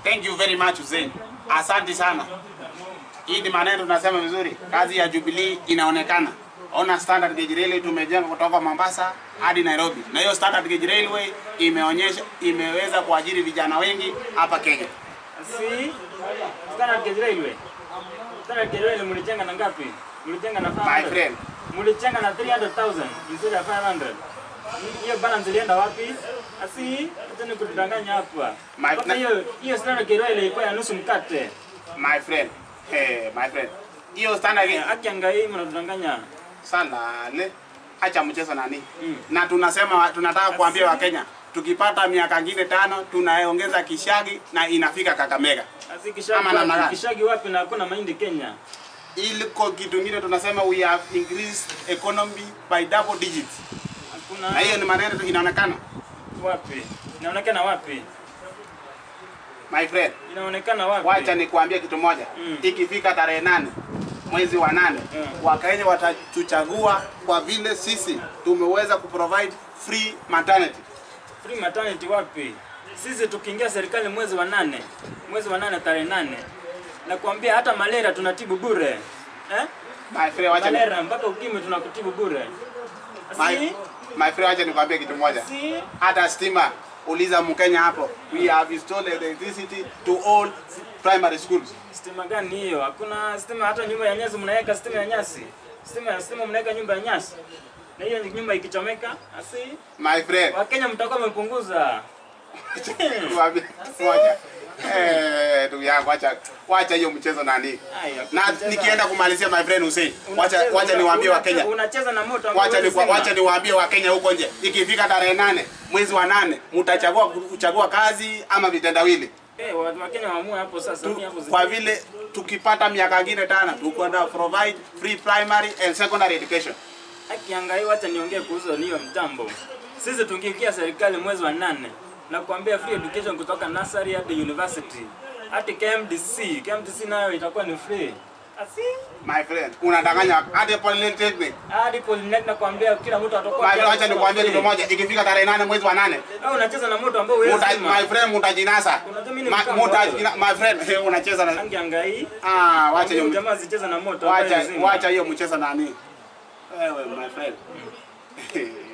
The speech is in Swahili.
Thank you very much Hussein. Asante sana. Hii ni maneno tunasema vizuri. Kazi ya Jubilee inaonekana. Ona standard gauge railway tumejenga kutoka Mombasa hadi Nairobi. Na hiyo standard gauge railway imeonyesha imeweza kuajiri vijana wengi hapa Kenya. Si Standard Gauge Railway. Standard Gauge Railway mlijenga na ngapi? Mlijenga na 500. My friend. Mlijenga na 300,000 instead ya 500. Hiyo balance ilienda wapi? Asi, acha nikudanganya hapa. My- Mpaka hiyo hiyo Standard Gauge Railway ilikuwa ya nusu mkate. My friend. Hey, my friend. Hiyo standard gauge Haki angai mnadanganya. salale acha mchezo nani Mm. na tunasema tunataka kuambia wakenya tukipata miaka ngine tano tunaongeza kishagi na inafika kakamega Asi kishagi Ama namna wapi? gani? Kishagi wapi na hakuna mahindi Kenya? iliko kitu ngine tunasema we have increased economy by double digits Hakuna. na hiyo ni maneno inaonekana wapi? Inaonekana wapi? my friend Inaonekana wapi? wacha nikuambie kitu moja Mm. ikifika tarehe nane mwezi wa nane Mm. wakenya watatuchagua kwa vile sisi tumeweza kuprovide free maternity Free maternity wapi? Sisi tukiingia serikali mwezi wa nane, mwezi wa nane tarehe nane, nakwambia hata malaria tunatibu bure eh? my friend wacha ni- Malaria mpaka ukimwi tunakutibu bure. my, Si, my friend wacha nikwambie kitu moja si, hata stima uliza mkenya hapo we have installed electricity to all primary schools stima gani hiyo? Hakuna stima, hata nyumba ya nyasi mnaweka stima ya nyasi, stima ya stima mnaweka nyumba ya nyasi, na hiyo nyumba ikichomeka, asi my friend Wakenya mtakuwa mmepunguza. Nikwambie moja eh ndugu yangu wacha wacha hiyo mchezo nani Aya, na kucheza- nikienda kumalizia my friend Hussein wacha unacheza- wacha niwaambie una- wakenya Unacheza na moto ambao wacha ni huwezi zima. wacha niwaambie wakenya huko nje ikifika tarehe nane mwezi wa nane mtachagua kuchagua kazi ama vitendawili Eh, watu wa Kenya waamue hapo sasa. Tu- mimi hapo zi- kwa vile tukipata miaka ngine tano tukwenda provide free primary and secondary education Akiangai, wacha niongee kuhusu hiyo mtambo. Sisi tukiingia serikali mwezi wa nane na kuambia free education kutoka nursery hadi university hadi KMDC. KMDC nayo itakuwa ni free. Asi my friend unadanganya hadi polytechnic hadi polytechnic na kuambia kila mtu atakuwa my friend wacha nikwambie kitu moja ikifika tarehe nane mwezi wa nane Au unacheza na moto ambao huwezi Muta, zima. my friend mutajinasa Unajua mimi ni Ma- mkambo mutajina- my friend eh, unacheza na Angiangai. ah wacha Huyo hiyo jamaa zicheza na moto ambayo wacha zima. wacha hiyo mchezo nani wewe my friend